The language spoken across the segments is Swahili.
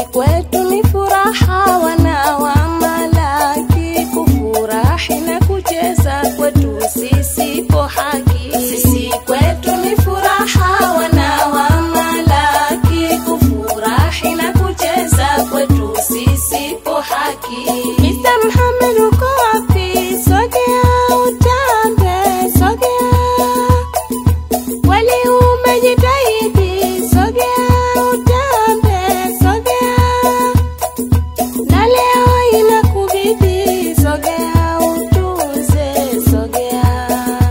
kwetu ni furaha, wana wa Malaki, kufurahi na kucheza kwetu sisi po haki. Sisi kwetu ni furaha, wana wa Malaki, kufurahi na kucheza kwetu sisi po haki. Mr. Muhammad uko wapi? Sogea utambe, sogea Kweli umejitahidi, sogea utambe, sogea na leo inakubidi, sogea utuze, sogea.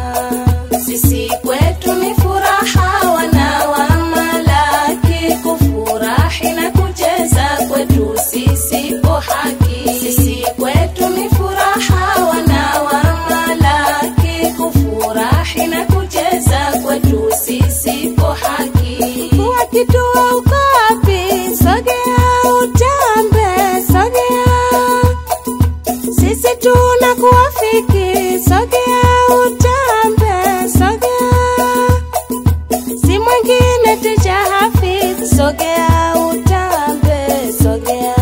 Sisi kwetu ni furaha, wana wa Malaki, kufurahi na kucheza kwetu sisi po haki. Sisi kwetu ni furaha, wana wa Malaki, kufurahi na kucheza kwetu sisi po haki. Kuwa kituo uko wapi? Sogea utambe, sogea sisi tuna kuwafiki, sogea utambe, sogea si mwingine ticha Hafidh, sogea utambe, sogea.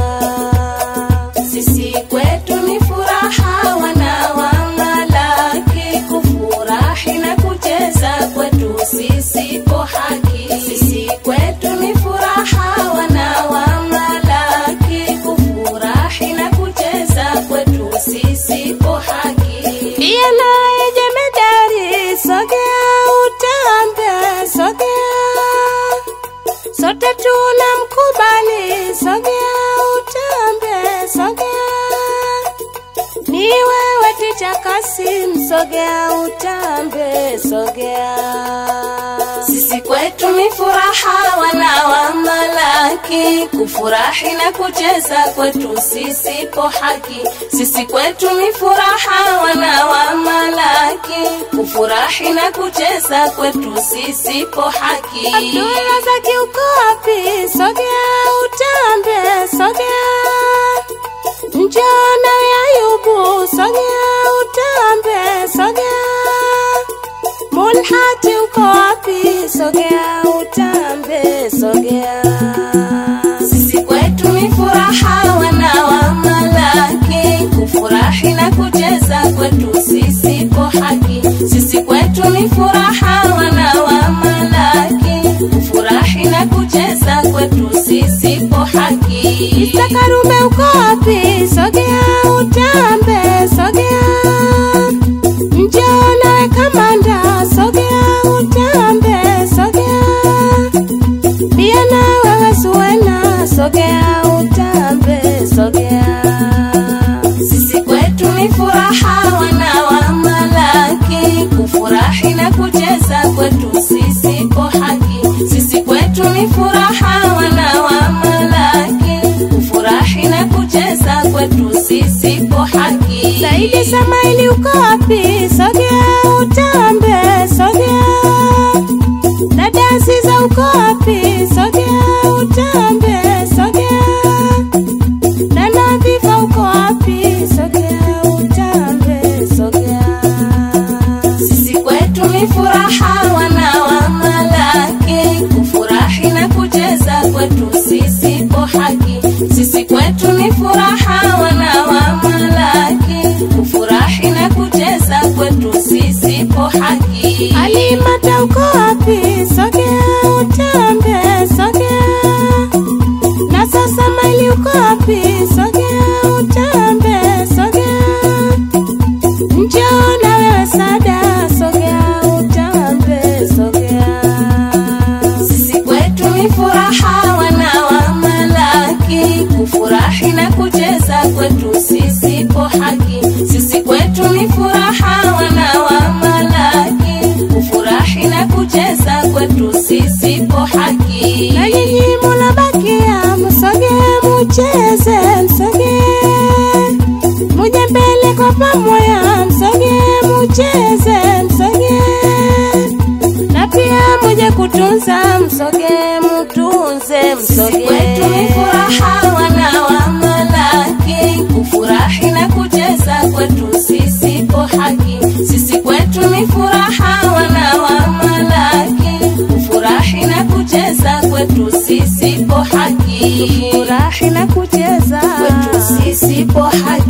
Sisi kwetu ni furaha, wana wa Malaki, kufurahi na kucheza kwetu sisi po haki. Sisi kwetu ni furaha, wana wa Malaki, kufurahi na kucheza kwetu sisi po haki. Pia naye jemedari, sogea utambe, sogea sote tuna mkubali, sogea utambe, sogea ni wewe ticha Kasim, sogea utambe, sogea. Sisi kwetu ni furaha, wana wa Malaki, kufurahi na kucheza kwetu sisi po haki. Sisi kwetu ni furaha, wana wa Malaki, kufurahi na kucheza kwetu sisi po haki. Abdullah Zaki uko wapi? Sogea utambe, sogea Njana ya Ayubu, sogea utambe, sogea. Mulhati uko wapi? Sogea utambe, sogea. Sisi kwetu ni furaha, wana wa Malaki, kufurahi na kucheza kwetu sisi po haki. Sisi kwetu ni furaha, wana wa Malaki, kufurahi na kucheza kwetu sisi po haki. Isa Karume uko wapi? Sogea utambe, sogea. Njoo nawe kamanda, sogea utambe, sogea. Pia na wewe Suwena, sogea utambe, sogea. Sisi kwetu ni furaha, wana wa Malaki, kufurahi na kucheza kwetu sisi po haki. Sisi kwetu ni furaha, wana wa Malaki, kufurahi na kucheza kwetu sisi po haki. Saidi Samaili uko wapi? Sogea utambe, sogea. Dada Aziza uko wapi? Sogea utambe, sogea. Dana Viva uko wapi? Sogea utambe, sogea. Sisi kwetu ni furaha, wana wa Malaki, kufurahi na kucheza kwetu sisi po haki. Sisi kwetu ni furaha, wana wa Malaki, kufurahi na kucheza kwetu sisi po haki. Halimata uko wapi? Sogea utambe, sogea. Na sasa Maili uko wapi? Sogea utambe, sogea. Njoo na wewe Sada, sogea utambe, sogea. Sisi kwetu ni furaha, wana wa Malaki, kufurahi na kucheza kwetu sisi po haki. Sisi kwetu ni furaha, wana wa Malaki, kufurahi na kucheza kwetu sisi po haki. Na nyinyi munabakia, msogee mucheze, msogee muje mbele kwa pamoja, msogee mucheze, msogee na pia muje kutunza, msogee mutunze, msogee. Kwetu ni furaha, wana wa Malaki, kufurahi na kucheza kwetu sisi po haki. Sisi kwetu ni furaha, wana wa Malaki, kufurahi na kucheza kwetu sisi po haki. Furahi kufurahi na kucheza kwetu sisi poha